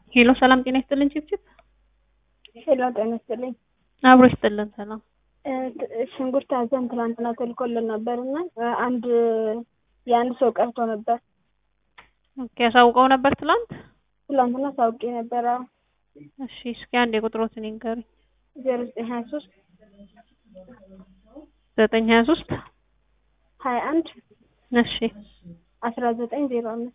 ሄሎ ሰላም ጤና ይስጥልን ችብችብ ሄሎ ጤና ይስጥልኝ። አብሮ ይስጥልን ሰላም እ ት- ሽንኩርት አዘን ትናንትና ተልኮልን ነበር እና እ አንድ የአንድ ሰው ቀርቶ ነበር። ኦኬ ያሳውቀው ነበር ትላንት ትናንትና ሳውቄ ነበር። አዎ እሺ እስኪ አንድ የቁጥሮትን ይንገሩኝ ዜሮ ዘጠኝ ሀያ ሶስት ዘጠኝ ሀያ ሶስት ሀያ አንድ እሺ አስራ ዘጠኝ ዜሮ አምስት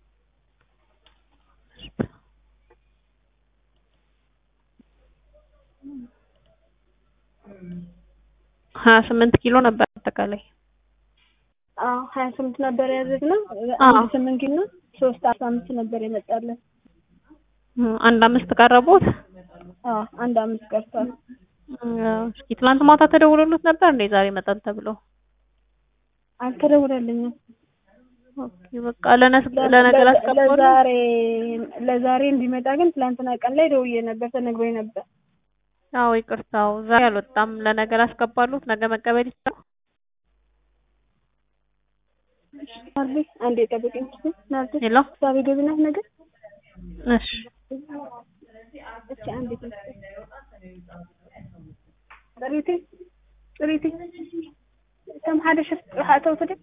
ሀያ ስምንት ኪሎ ነበር አጠቃላይ አዎ ሀያ ስምንት ነበር ያዘዝነው። አዎ። አንድ ስምንት ኪሎ ሶስት አስራ አምስት ነበር የመጣለን። እ አንድ አምስት ቀረቦት አዎ አንድ አምስት ቀርቷል። እስኪ ትላንት ማታ ተደውሎለት ነበር እንዴ ዛሬ መጣን ተብሎ አልተደውለልኝም። ኦኬ በቃ ለነስ ለነገ ላስገባሉ ለዛሬ ለዛሬ እንዲመጣ ግን ትላንትና ቀን ላይ ደውዬ ነበር ተነግሮኝ ነበር። አዎ ይቅርታው ዛሬ አልወጣም ለነገ ላስገባሉት ነገ መቀበል ይችላል ናርዲ አንዴ ጠብቀኝ እስኪ ናርዲ ሄሎ ሳቢ ገቢ ናት ነገር እሺ እስኪ አንዴ ጥሪቲ ጥሪቲ ከም ሓደ ሽፍቲ ጥራሕ ኣተው ትደ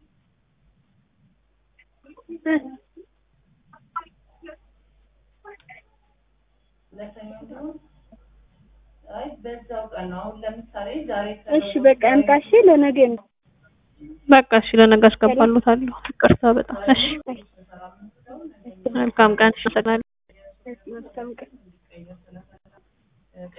እሺ በቃ እንጣ እሺ ለነገ ነው በቃ እሺ ለነገ አስገባሉታለሁ ይቅርታ በጣም እሺ መልካም ቀን አመሰግናለሁ መልካም ቀን